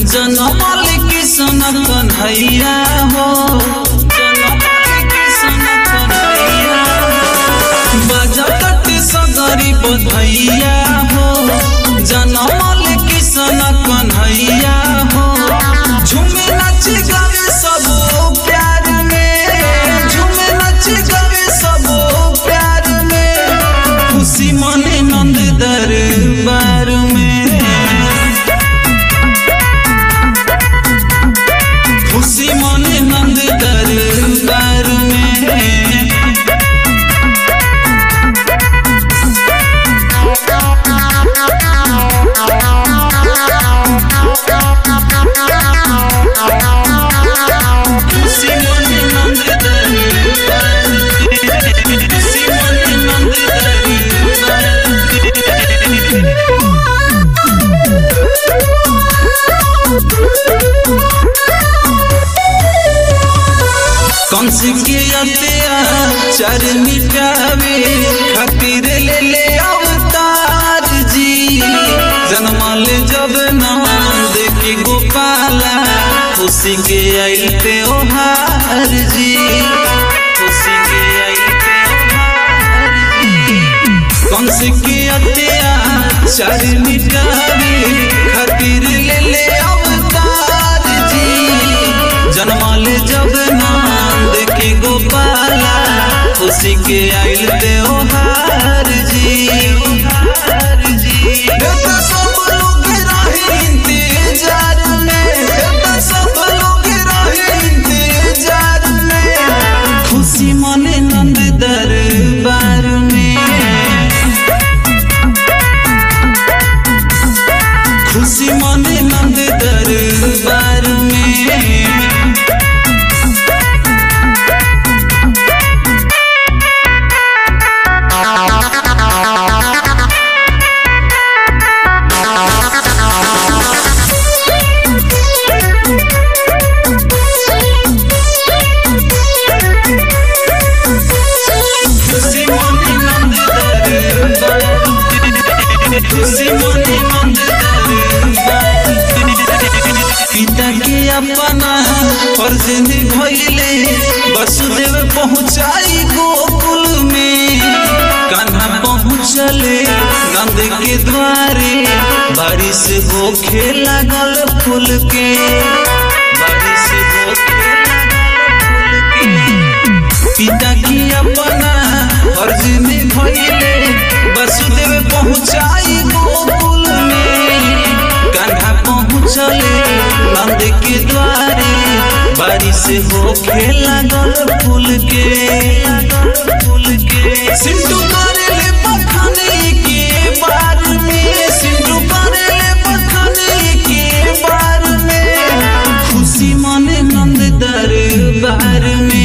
जनमल किसन कन्हैया हो जनमल किसन कन्हैया हो बजट सगरी बधैया हो जनमल किसन कन्हैया हो झूमे नच गवे सब प्यार में झूमे नच गवे सब प्यार में खुशी मने नंद दरबार में खुशी मने नंद दरबार में खुशी मने नंद दरबार में खुशी मने नंद दरबार में कंस के अत्याचार मिटावे खातिर ले ले अवतार जी जन्मल जब नंद के गोपाला खुशी के आइल त्योहार जी खुशी के आइल त्योहार जी कंस के अत्याचार मिटावे खातिर ले ले अवतार जी जन्मल जब नंद के गोपाला खुशी के आइल त्योहार जी देवता सब लोग रहे इंतजार में देवता सब लोग रहे इंतजार में खुशी मने नंद दरबार में खुशी मने नंद दरबार में खुशी मने नंद दरबार में खुशी मने नंद दरबार में पिता के अपना फर्ज निभैले वसुदेव पहुँचाई गोकुल में कान्हा पहुँचले नंद के द्वारे बारिश होखे लागल फूल के बारिश होखे लागल फूल के पिता की अपना फर्ज निभैले वसुदेव पहुँचाई गोकुल में कान्हा पहुँचले नंद के द्वारे बारिश होखे लागल फूल के फूल के सिंधु करेले बखाने के बार में सिंधु करेले बखाने के बार में खुशी मने नंद दरबार में